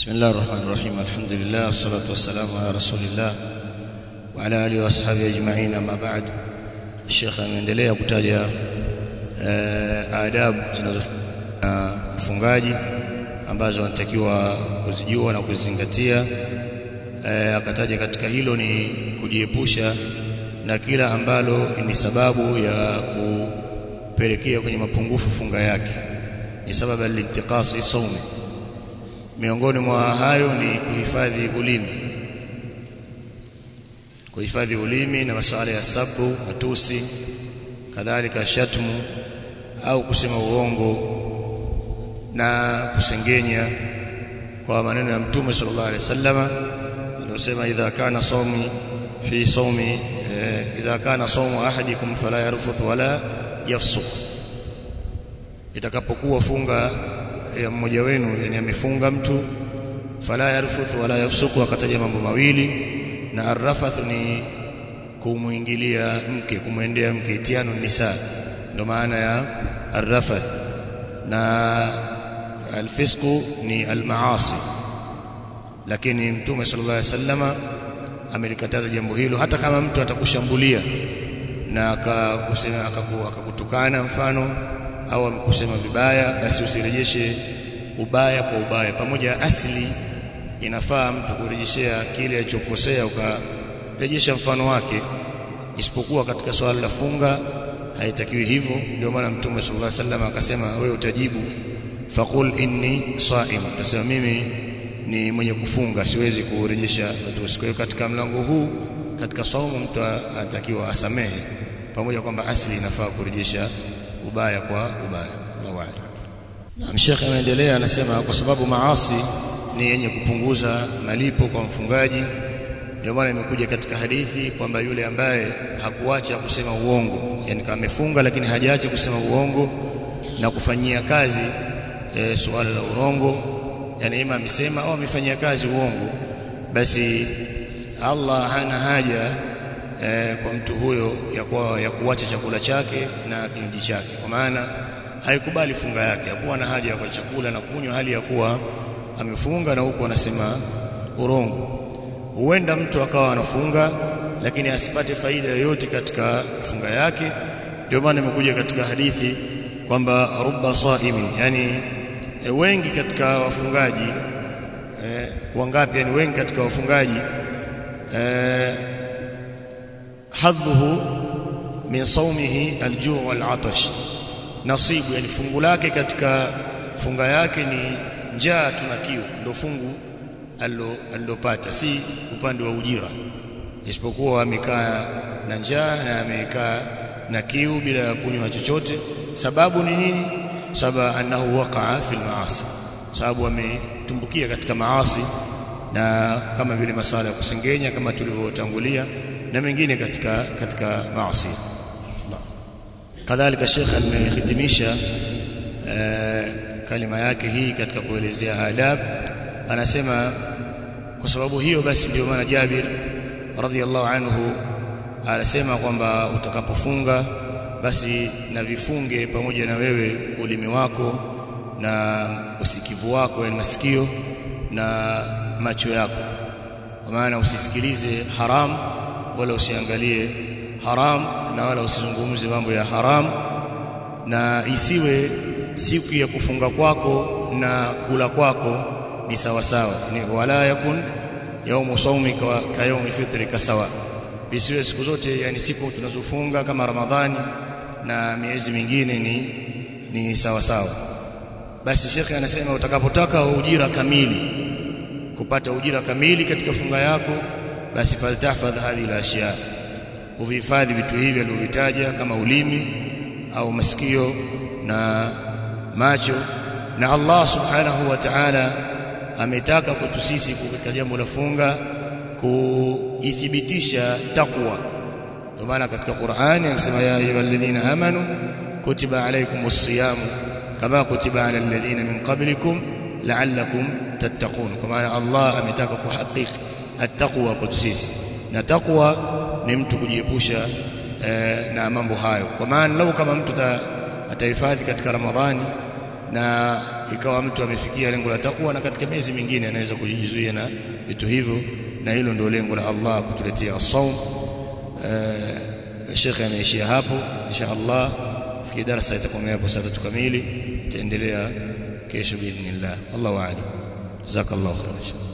بسم الله الرحمن الرحيم الحمد لله والصلاة والسلام على رسول الله وعلى آله وأصحابه أجمعين أما بعد الشيخ ameendelea kutaja adabu zinazofunga mfungaji ambazo anatakiwa kuzijua na kuzizingatia akataja katika hilo ni kujiepusha na kila ambalo ni sababu ya kupelekea kwenye mapungufu funga yake ni sababu al-intiqasi saumi miongoni mwa hayo ni kuhifadhi ulimi kuhifadhi ulimi na masuala ya sabu matusi kadhalika shatmu au kusema uongo na kusengenya kwa maneno ya mtume sallallahu alaihi wasallama aliyosema idha kana sawmi fi sawmi idha kana sawmu ahadikum fala yarfuth wala yafsuq itakapokuwa funga ya mmoja wenu yani amefunga mtu fala yarfuth wala yafsuku akataja mambo mawili na arrafath ni kumuingilia mke kumwendea mke tiano nisa ndo maana ya arrafath na alfisqu ni almaasi lakini mtume sallallahu alaihi wasallama amelikataza jambo hilo hata kama mtu atakushambulia na akakusema akakutukana mfano au amekusema vibaya basi usirejeshe ubaya kwa ubaya pamoja asili inafaa mtu kurejeshea kile alichokosea ukarejesha mfano wake isipokuwa katika swala la funga haitakiwi hivyo ndio maana mtume sallallahu alaihi wasallam akasema wewe utajibu faqul inni saim utasema mimi ni mwenye kufunga siwezi kurejesha watu kwa hiyo katika mlango huu katika saumu mtu anatakiwa asamehe pamoja kwamba asili inafaa kurejesha ubaya kwa ubaya Allahu a'lam na Sheikh anaendelea anasema kwa sababu maasi ni yenye kupunguza malipo kwa mfungaji ndio maana imekuja katika hadithi kwamba yule ambaye hakuacha kusema uongo yani kama amefunga lakini hajaacha kusema uongo na kufanyia kazi e, suala la urongo yani ima amesema au amefanyia kazi uongo basi Allah hana haja e, kwa mtu huyo ya, kwa, ya kuacha chakula chake na kinywaji chake kwa maana haikubali funga yake hakuwa na haja ya kwa chakula na kunywa hali ya kuwa amefunga na huku anasema urongo huenda mtu akawa anafunga lakini asipate faida yoyote katika funga yake ndio maana imekuja katika hadithi kwamba rubba saimin yani e, wengi katika wafungaji e, wangapi yani wengi katika wafungaji e, hadhuhu min saumihi aljuu wal atash nasibu yani fungu lake katika funga yake ni njaa tuna kiu ndio fungu alilopata si upande wa ujira isipokuwa amekaa na njaa na amekaa na kiu bila ya kunywa chochote sababu ni nini sababu annahu waqa'a fil maasi sababu ametumbukia katika maasi na kama vile masala ya kusengenya kama tulivyotangulia na mengine katika katika maasi kadhalika Sheikh amehitimisha kalima yake hii katika kuelezea adab anasema kwa sababu hiyo basi ndio maana Jabir radhiallahu anhu anasema kwamba utakapofunga basi na vifunge pamoja na wewe ulimi wako na usikivu wako yani masikio na macho yako kwa maana usisikilize haram wala usiangalie haram na wala usizungumze mambo ya haram na isiwe siku ya kufunga kwako na kula kwako ni sawa sawa ni wala yakun yaumu saumika ka yaumi fitrika sawa bisiwe siku zote yani siku tunazofunga kama ramadhani na miezi mingine ni ni sawa sawa basi shekhe anasema utakapotaka ujira kamili kupata ujira kamili katika funga yako basi faltahfadh hadhihi al-ashya uvihifadhi vitu hivi alivyovitaja kama ulimi au masikio na macho na Allah subhanahu wa ta'ala ametaka kwetu sisi katika jambo la funga kuithibitisha takwa ndio maana katika Qur'ani anasema ya ayyuhalladhina amanu kutiba alaykumus siyam kama kutiba alal ladhina min qablikum la'allakum tattaqun kwa maana Allah ametaka kuhakiki at-taqwa kwetu sisi na takwa ni mtu kujiepusha eh, na mambo hayo kwa maana lau kama mtu atahifadhi katika Ramadhani na ikawa mtu amefikia lengo la takwa na katika miezi mingine anaweza kujizuia na vitu hivyo na hilo ndio lengo la Allah kutuletea saum Sheikh ameishia hapo insha Allah fikiri darasa itakomea hapo saa 3 kamili itaendelea kesho biidhnillah Allahu a'lam jazakallahu khairan